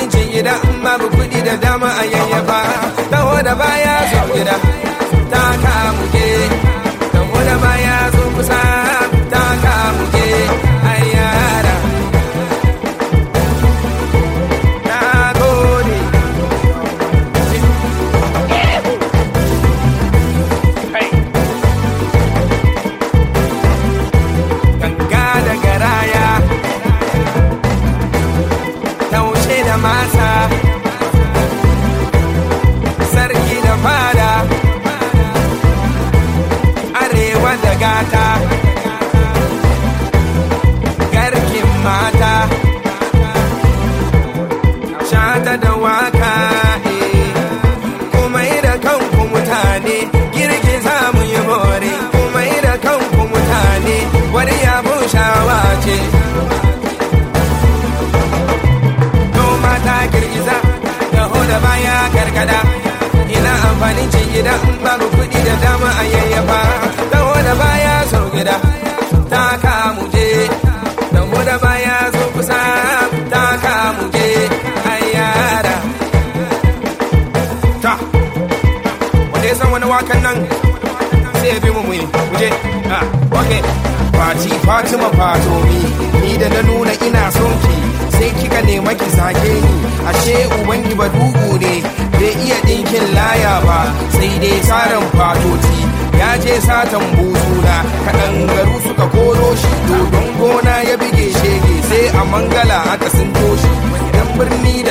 cin gida in babu kuɗi da dama a yayyafa taho da baya zo gida ta kamuke taho da baya zo kusa ta kamuke ayyara na gode ganga da garaya taushe da masa sarki da fada arewa da gata garkin mata shata da waka eh. kuma da kanku mutane girgiza mu yi more kuma da kanku mutane wani yabon shawa ce noma ta girgiza taho da baya karkada ina amfanin cin gida in babu kuɗi da dama a yayyafa taho da baya sau gida ta kamu je taho da baya zo kusa ta kamu je ayyara ta wanda ya san wani wakan nan sai ya bi mu muyi muje ah okay Fati Fatima Fatomi ni da na nuna ina son ki sai kika nema ki sake ni ashe uban ki badugu ne bai iya dinkin laya ba sai dai saran fatoti ya je satan buzuna kaɗan garu suka koro shi dodon gona ya bige shege sai a mangala aka sun toshi dan birni